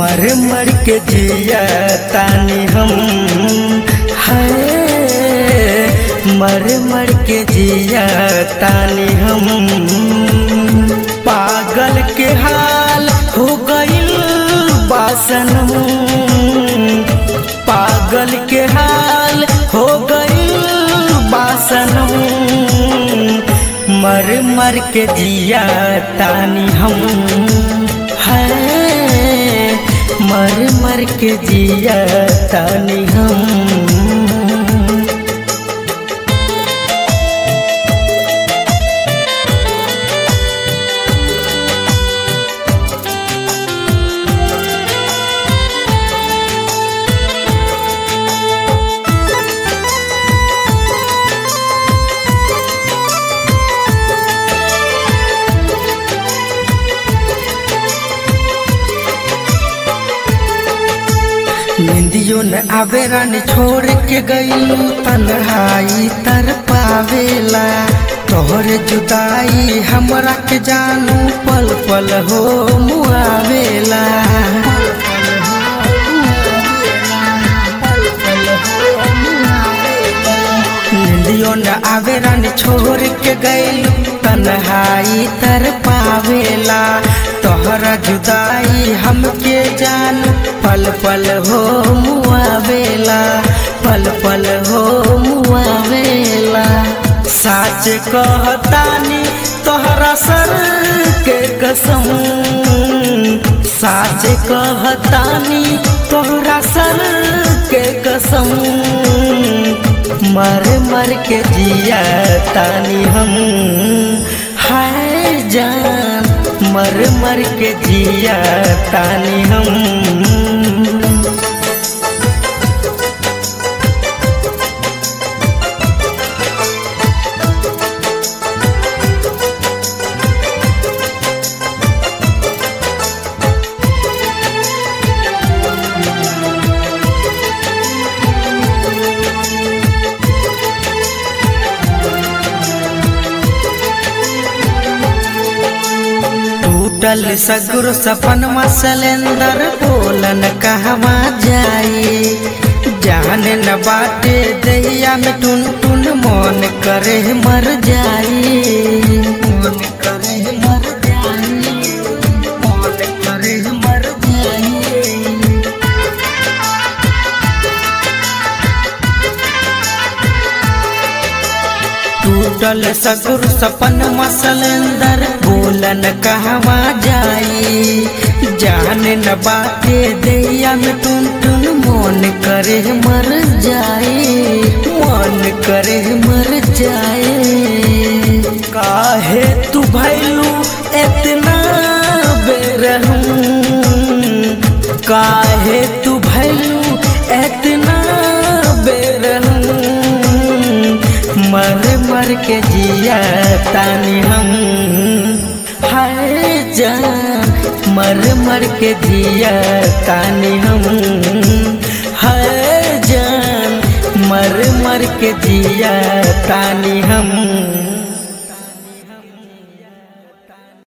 मर मर के जिया तानी हम है मर मर के जिया तानी हम पागल के हाल हो गईल बासनम पागल के हाल हो गईल बासनम मर मर के जिया तानी हम है मर मर के जिया तानी हम निंदियो न आवे रानी छोड़ के गईलू तन्हाई तर पावेला तोहरे जुदाई हमरा के जानू पल पल हो मुआवेला निंदियो न आवे रानी छोड़ के गईलू तन्हाई तर पावेला तोहरा जुदाई हमके जान पल पल हो मुआवेला पल पल हो मुआवेला साच कहतानी तोहरा सर के कसम साच कहतानी तोहरा सर के कसम मर मर के जिया तानी हम हाय जान मर मर के जिया तानी हम टूटल सगुर सपन मसलेंदर बोलन कहवा जाई जाने न बाटे दैया में टुन टुन मन करे मर जाई मन करे मर जाई मन करे मर जाई टूटल सगुर सपन मसलेंदर बोलन कहवा जाई जान न बाटे दैया में टुन टुन मन करे मर जाए मन करे मर जाए काहे तू भैलू इतना बेरहूं काहे तू भैलू इतना बेरहूं मर मर के जिया तानी हम हाय जान मर मर के जिया तानी हम हाय जान मर मर के जिया तानी हम